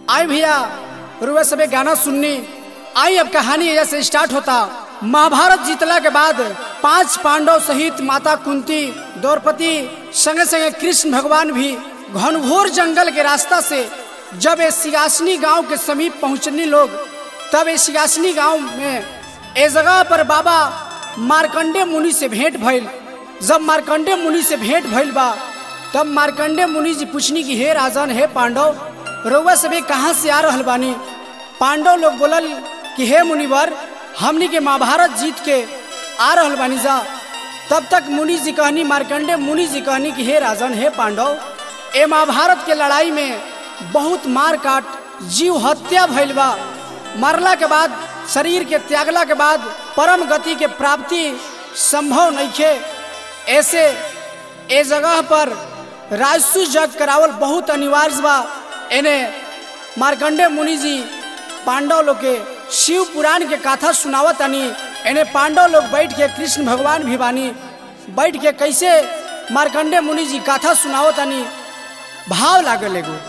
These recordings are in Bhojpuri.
आए भैया रुआ सबे गाना सुननी आई अब कहानी एजा से स्टार्ट होता महाभारत जीतला के बाद पांच पांडव सहित माता कुंती द्रौपदी संगे संगे कृष्ण भगवान भी घनघोर जंगल के रास्ता से जब ये सिगासनी गांव के समीप पहुंचने लोग तब ये सिगासनी गांव में ए जगह पर बाबा मार्कंडे मुनि से भेंट भइल जब मार्कंडे मुनि से भेंट भइल बा तब मार्कंडे मुनि जी पूछनी कि हे राजन हे पांडव रउआ सभी कहाँ से आ रहल बानी पांडव लोग बोलल कि हे मुनिवर हमनी के महाभारत जीत के आ रहल बानी जा तब तक मुनि जी कहनी मार्कंडे मुनि जी कहनी कि हे राजन हे पांडव ए महाभारत के लड़ाई में बहुत मार काट जीव हत्या भइल बा मरला के बाद शरीर के त्यागला के बाद परम गति के प्राप्ति संभव नइखे ऐसे ए जगह पर राजसु जग करावल बहुत अनिवार्य बा एने मार्कंडे मुनि जी पांडव लोग के शिव पुराण के कथा सुनावत आनी एने पांडव लोग बैठ के कृष्ण भगवान भी बानी बैठ के कैसे मार्कंडे मुनि जी कथा सुनावत आनी भाव लागल एगो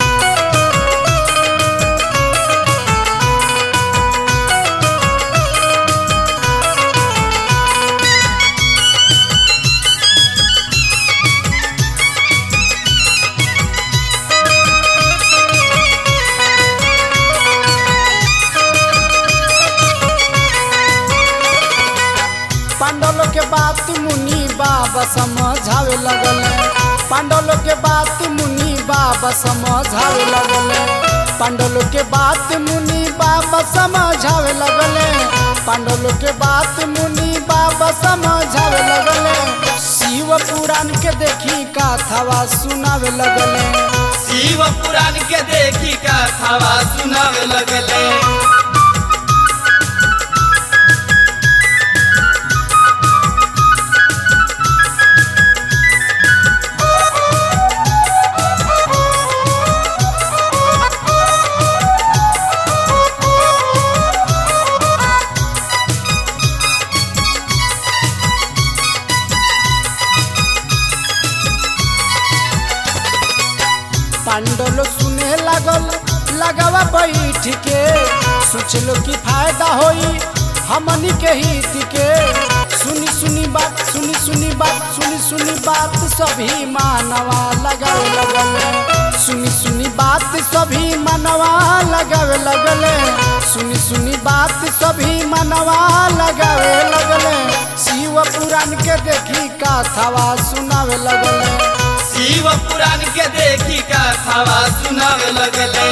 पांडव के बात मुनि बाबा समझावे लगल पांडव के बात मुनि बाबा समझावे लगल पांडव के बात मुनि बाबा समझावे लगल पांडव के बात मुनि बाबा समझावे लगल शिव पुराण के देखी कथावा सुनावे लगल शिव पुराण के देखी कथावा सुनावे लगले पांडव सुने लगल लगावा बैठ के सोचलो कि फायदा होई हमनी के हित के सुनी सुनी बात सुनी सुनी बात सुनी सुनी बात सभी मानवा लगावे लगल सुनी सुनी बात सभी मानवा लगावे लगल सुनी सुनी बात सभी मानवा लगावे लगल शिव पुराण के देखी कथावा सुनावे लगल शिव पुराण के देखी कथावा सुनावे लगले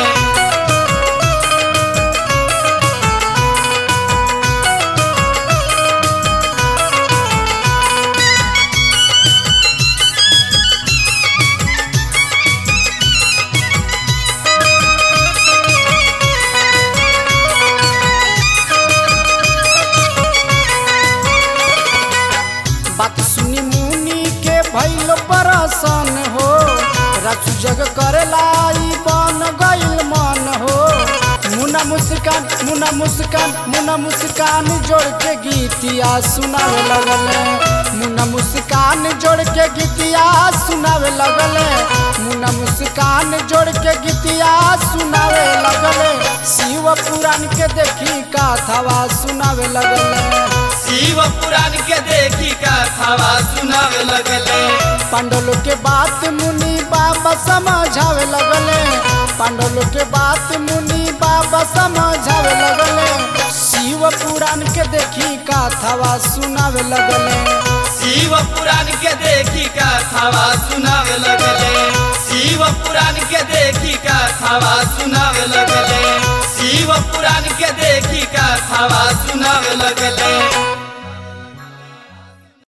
बात सुनी मुनि के भैल परसन हो रचु जग करेला ई बन गइल मन हो मुना मुस्कान मुना मुस्कान मुना मुस्कान जोड़ के गीतिया सुनावे लगल मुना मुस्कान जोड़ के गीतिया सुनावे लगल मुना मुस्कान जोड़ के गीतिया सुनावे लगल शिव पुराण के देखी कथावा सुनावे लगल शिव पुराण के देखी कथावा सुनावे लगले पांडव के बात मुनि बाबा समझावे लगले पांडव के बात मुनि बाबा समझावे लगले शिव पुराण के देखी कथावा सुनावे लगले शिव पुराण के देखी कथावा सुनावे लगले शिव पुराण के देखी कथावा सुनावे लगले शिव पुराण के देखी कथावा सुनावे लगले